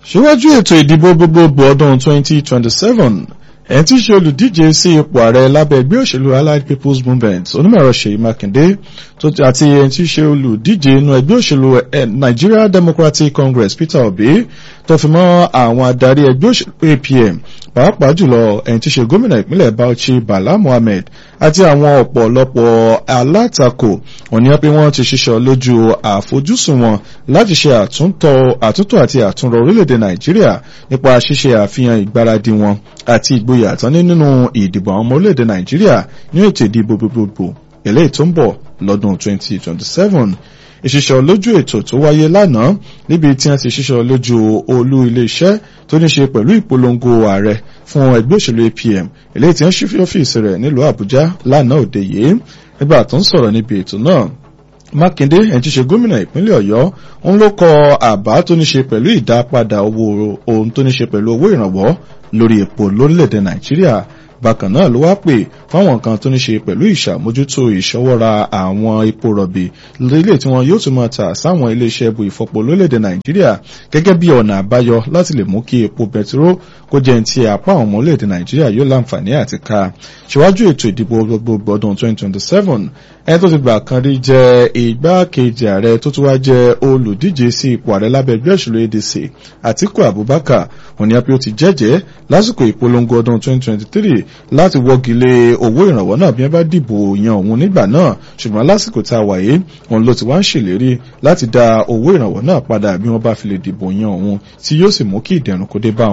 síwájú ètò ìdìbò gbogbogbò ọdún 2027 ẹni tí í ṣe olùdíje sí ipò ààrẹ lábẹ́ ẹgbẹ́ òṣèlú allied people's movement onímọ̀ẹ̀rọ ṣèyí mákindé àti ẹni tí í ṣe olùdíje inú ẹgbẹ́ òṣèlú nigeria democratic congress peter obi tó fi mọ́ àwọn adarí ẹgbẹ́ òṣèlú apm pàápàá jùlọ ẹni tí í ṣe gómìnà ìpínlẹ̀ bauchi bala mohammed àti àwọn ọ̀pọ̀lọpọ̀ alátakò òní pé wọ́n ti ṣiṣọ́ lójú àfojúsùn wọn láti ṣe àtúntò àti àtúnrọ orílẹ̀-èdè nàìjíríà nípa ṣíṣe àfihàn ìgbáradì wọn àti ìgboyà tán ní nínú ìdìbò àwọn ọmọ orílẹ̀-èdè nàìjíríà ní ètò ìdìbò gbogbogbò eléyìí tó ń bọ̀ lọ́dún 2027 ìṣiṣọ́ lójú ètò tó wáyé lánàá níbi tí wọ́n ti ṣiṣọ́ lójú olú iléeṣẹ́ tó ní ṣe pẹ̀lú ìpolongo ààrẹ fún ẹgbẹ́ òṣèlú apm eléyìí tí wọ́n ṣí ọ́fíìsì rẹ̀ nílùú àbújá lánàá òde yìí nígbà tó ń sọ̀rọ̀ níbi ètò náà mákindé ẹni tí ṣe gómìnà ìpínlẹ̀ ọ̀yọ́ ń ló kọ àbá tó ní ṣe pẹ̀lú ìdápadà owó ohun tó ní ṣe pẹ̀lú owó ìrànwọ́ lórí epo lórílẹ̀‐èdè nàìjíríà bákan náà ló wá pè fáwọn nǹkan tó ní ṣe pẹ̀lú ìṣàmójútó ìṣọwọ́ra àwọn epo rọ̀bì lórílẹ̀ tí wọn yóò tún máa tà sáwọn iléeṣẹ́ ebu ìfọpo lórílẹ̀‐èdè nàìjíríà gẹ́gẹ́ bí ọ̀nà àbáyọ láti lè mú kí epo bẹtiró kó jẹ́ ti apá àwọn ọmọ orílẹ̀‐èdè nàìjíríà yóò láǹfààní àti ká ṣíwájú ètò ìdìbò gbogbogbò ọdún 2027 ẹni tó ti gbà kan rí jẹ́ igbákejì ààrẹ tó tún wá jẹ́ olùdíje sí ipò ààrẹ lábẹ́ ẹgbẹ́ òṣèlú adc àtiku abubakar òní apẹ́ ó ti jẹ́jẹ́ lásìkò ìpolongo ọdún 2023 láti wọ́gi lé owó ìrànwọ́ náà bí wọ́n bá dìbò yan òun nígbà náà ṣùgbọ́n lásìkò tá a wà yìí òun ló ti wá ń ṣèlérí láti dá owó ìrànwọ́ náà padà bí wọ́n bá fi lè dìbò yan òun tí yóò sì mú kí ìdẹ̀rùn kó dé bá